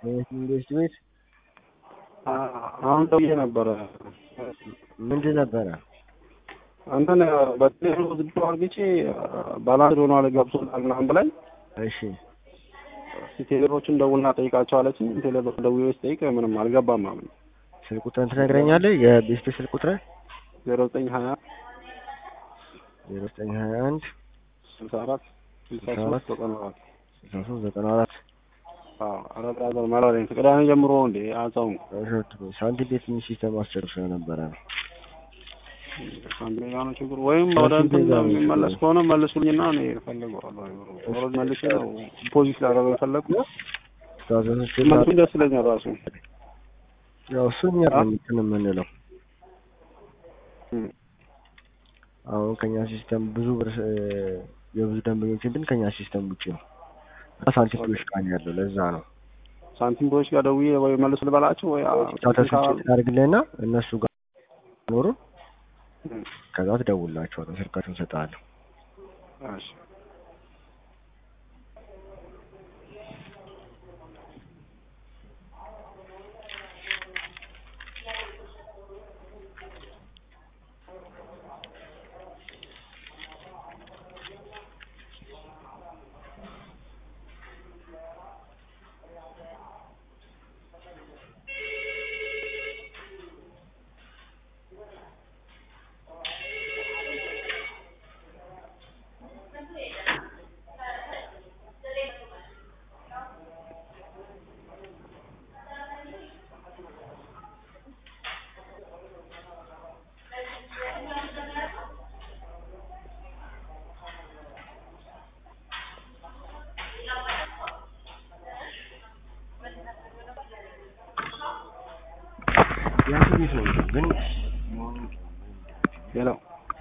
ኢንቨስት ቤት አሁን ደውዬ ነበረ። ምንድን ነበረ? እንትን በቴሌ ዝግጅ አርግቼ ባላንስ ሆኗል ገብቶናል ምናምን ብላኝ እሺ ቴሌብሮችን ደውልና ጠይቃቸው አለችኝ። ቴሌብር ደውዬ ስጠይቅ ምንም አልገባም ማለት ነው። ስልክ ቁጥርን ትነግረኛለህ? የቤስት ስልክ ቁጥር ዜሮ ዘጠኝ ሀያ ዜሮ ዘጠኝ ሀያ አንድ ስልሳ አራት ስልሳ ስልሳ አራት ሶስት ዘጠና አራት ስልሳ ሶስት ዘጠና አራት ኧረ ብራዘር መራረኝ ከቅዳሜ ጀምሮ እንዴ አጻው ሳንቲም ቤት ትንሽ ሲስተም አስጨርሶ የነበረ ነው። አንደኛ ነው ችግሩ። ወይም ወደ እንትን የሚመለስ ከሆነ መልሱልኝና እኔ እፈልገዋለሁ። ኦልሬዲ መልሼ ነው ፖዚት ላደረገው የፈለግኩት። ትእዛዞች መልሱኝ ደስ ይለኛል ራሱ ያው እሱ እኛ እንትን የምንለው አሁን ከኛ ሲስተም ብዙ ብር እ፣ የብዙ ደንበኞች እንትን ከኛ ሲስተም ውጭ ነው እና ሳንቲም ቤቶች ጋር ነው ያለው። ለዛ ነው ሳንቲም ቦች ጋር ደውዬ ወይ መልሱ ልበላቸው ወይ ስታተሶች ታደርግልህና እነሱ ጋር ኖሩ ከዛ ትደውልላቸዋለህ። ስልካቸውን እሰጥሃለሁ። እሺ ያንተ ቤት ነው ግን ሌላው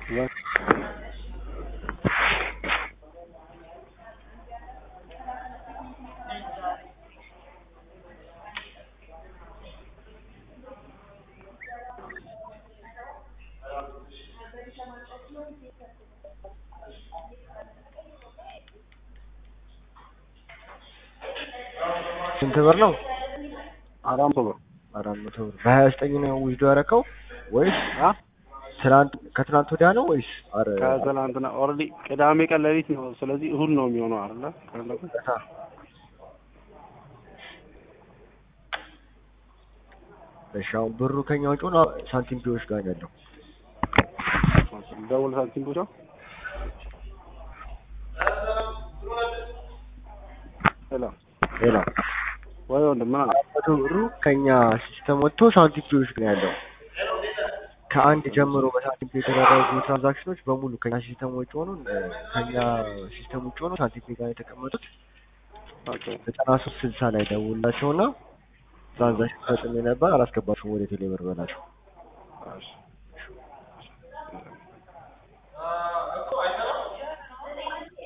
ስንት ብር ነው? አራት መቶ ብር አራት መቶ ብር በሀያ ዘጠኝ ነው ውስዶ ያደረከው ወይስ አ ትናንት ከትናንት ወዲያ ነው ወይስ አረ ከትናንትና ኦልሬዲ ቅዳሜ ቀን ሌሊት ነው። ስለዚህ እሁድ ነው የሚሆነው አይደለ? እሺ አሁን ብሩ ከኛ ውጭ ሆኖ ሳንቲም ፒዎች ጋር ነው ያለው። ደውል ሳንቲም ቦቻ ሄሎ ሌላ ወይ ወንድም ምን አለ? መቶ ብሩ ከኛ ሲስተም ወጥቶ ሳንቲም ፒዎች ጋር ያለው ከአንድ ጀምሮ በሳንቲም ፒ የተደረጉ ትራንዛክሽኖች በሙሉ ከኛ ሲስተም ውጭ ሆኖ እ፣ ከኛ ሲስተም ውጭ ሆኖ ሳንቲም ፒ ጋር የተቀመጡት ኦኬ ዘጠና ሶስት ስልሳ ላይ ደውላቸውና ትራንዛክሽን ፈጽሜ ነበር አላስገባችሁም ወደ ቴሌብር በላቸው። እሺ